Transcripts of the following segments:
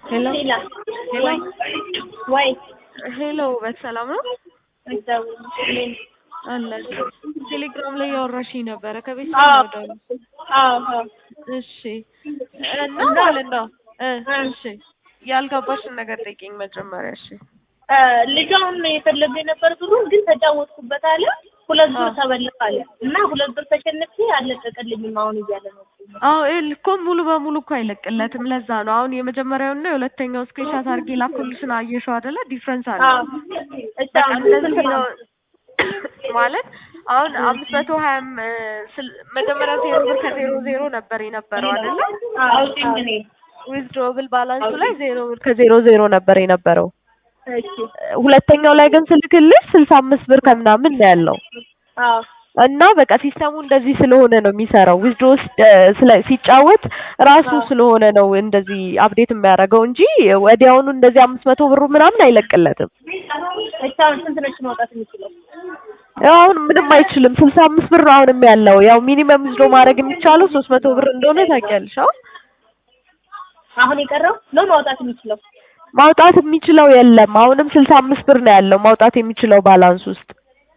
ሄሎ ሌላ ሄሎ ወይ ወይ ሄሎ ውበት ሰላም ነው እግዚአብሔር አለ ቴሌግራም ላይ ያወራሽኝ ነበረ ከቤት አዎ ነው አዎ አዎ እሺ እና ማለት ነው እ እሺ ያልገባሽን ነገር ጠይቂኝ መጀመሪያ እሺ እ ልጁ አሁን የፈለገ የነበር ብሩን ግን ተጫወትኩበት አለ ሁለት ብር አዎ። ተበልፍ አለ እና ሁለት ብር ተሸንፌ አልለቀቀልኝም አሁን እያለ ነው አዎ ይኸውልህ እኮ ሙሉ በሙሉ እኮ አይለቅለትም ለዛ ነው አሁን የመጀመሪያውና የሁለተኛው ስክሪንሻት አድርጌ ላኩልሽን አየሽው አይደለ ዲፍረንስ አለ አዎ እሺ በቃ አሁን እንደዚህ ስንት ነው ነው ማለት አሁን አምስት መቶ ሀያም መጀመሪያ ዜሮ ብር ከዜሮ ዜሮ ነበር የነበረው አይደለ አውጪኝ እኔ ዊዝድሮብል ባላንሱ ላይ ዜሮ ብር ከዜሮ ዜሮ ነበር የነበረው እሺ ሁለተኛው ላይ ግን ስልክልሽ ስልሳ አምስት ብር ከምናምን ነው ያለው አዎ እና በቃ ሲስተሙ እንደዚህ ስለሆነ ነው የሚሰራው ዊዝድሮ ስለ ሲጫወት ራሱ አዎ። ስለሆነ ነው እንደዚህ አፕዴት የሚያደርገው እንጂ ወዲያውኑ እንደዚህ አምስት መቶ ብሩ ምናምን አይለቅለትም እሺ አሁን ስንት ነች ማውጣት የምችለው ያው አሁን ምንም አይችልም ስልሳ አምስት ብር ነው አሁንም ያለው ያው ሚኒመም ዊዝድሮ ማድረግ የሚቻለው ሶስት መቶ ብር እንደሆነ ታውቂያለሽ አዎ አሁን የቀረው ነው ማውጣት የሚችለው ማውጣት የሚችለው የለም አሁንም ስልሳ አምስት ብር ነው ያለው ማውጣት የሚችለው ባላንስ ውስጥ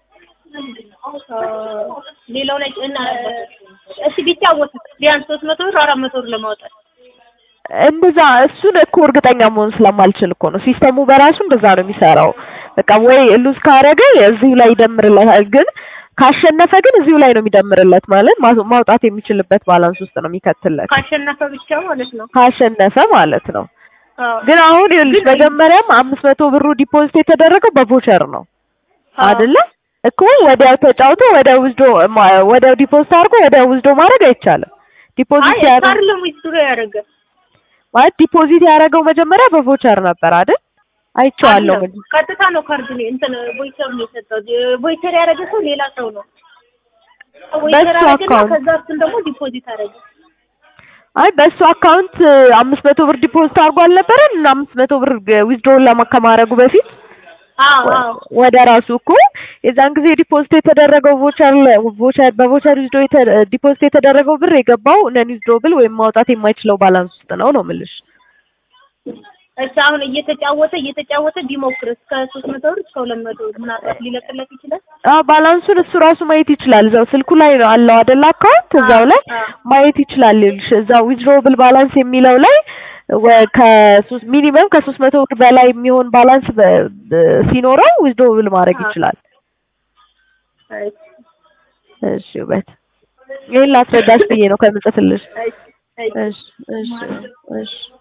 ሌላው ላይ እና እሺ ቢጫወት ቢያንስ ሶስት መቶ ብር አራት መቶ ብር ለማውጣት እንደዛ እሱን እኮ እርግጠኛ መሆን ስለማልችል እኮ ነው ሲስተሙ በራሱ እንደዛ ነው የሚሰራው በቃ ወይ ሉዝ ካረገ እዚሁ ላይ ይደምርለታል ግን ካሸነፈ ግን እዚሁ ላይ ነው የሚደምርለት ማለት ማ- ማውጣት የሚችልበት ባላንስ ውስጥ ነው የሚከትለት ካሸነፈ ብቻ ማለት ነው ካሸነፈ ማለት ነው አዎ ግን አሁን ይኸውልሽ መጀመሪያም አምስት መቶ ብሩ ዲፖዚት የተደረገው በቮቸር ነው አዎ። አይደለ እኮ ወዲያው ተጫውቶ ወዲያው ውዝዶ ወዲያው ዲፖዚት አድርጎ ወዲያው ውዝዶ ማድረግ አይቻልም ዲፖዚት አይ ያደረገ አይደለም ዊዝድሮ ያደረገ ማለት ዲፖዚት ያደረገው መጀመሪያ በቮቸር ነበር አይደል አይቼዋለሁ አይደለም፣ መጀ- ቀጥታ ነው ካርድ ነው እንትን ቮይቸር ነው የሰጠው ቮይቸር ያደረገ ሰው ሌላ ሰው ነው ቮይቸር በሱ ያደረገና አካውንት ከዛ እሱን ደግሞ ዲፖዚት አደረገ አይ በሱ አካውንት አምስት መቶ ብር ዲፖዚት አድርጎ አልነበረም እና አምስት መቶ ብር ዊዝድሮውን ለማ ከማድረጉ በፊት አዎ አዎ ወደ ራሱ እኮ የዛን ጊዜ ዲፖዚት የተደረገው ቮቸር ቮቸር በቮቸር ዊዝድሮ ዲፖዚት የተደረገው ብር የገባው ነን ዊዝድሮብል ወይም ማውጣት የማይችለው ባላንስ ውስጥ ነው ነው የምልሽ እሺ አሁን እየተጫወተ እየተጫወተ ቢሞክር እስከ ሶስት መቶ ብር እስከ ሁለት መቶ ብር ምናልባት ሊለቅለት ይችላል አዎ ባላንሱን እሱ ራሱ ማየት ይችላል እዛው ስልኩ ላይ ነው አለው አይደል አካውንት እዛው ላይ አዎ። ማየት ይችላል ይልሽ እዛው ዊዝድሮብል ባላንስ የሚለው ላይ ወ- ከሶስት ሚኒመም ከሶስት መቶ ብር በላይ የሚሆን ባላንስ በ- በ- ሲኖረው ዊዝድሮብል ማድረግ አዎ። ይችላል እሺ እሺ ውበት ይሄን ላስረዳሽ ብዬ ነው ከምጽፍልሽ እሺ እሺ እሺ እሺ እሺ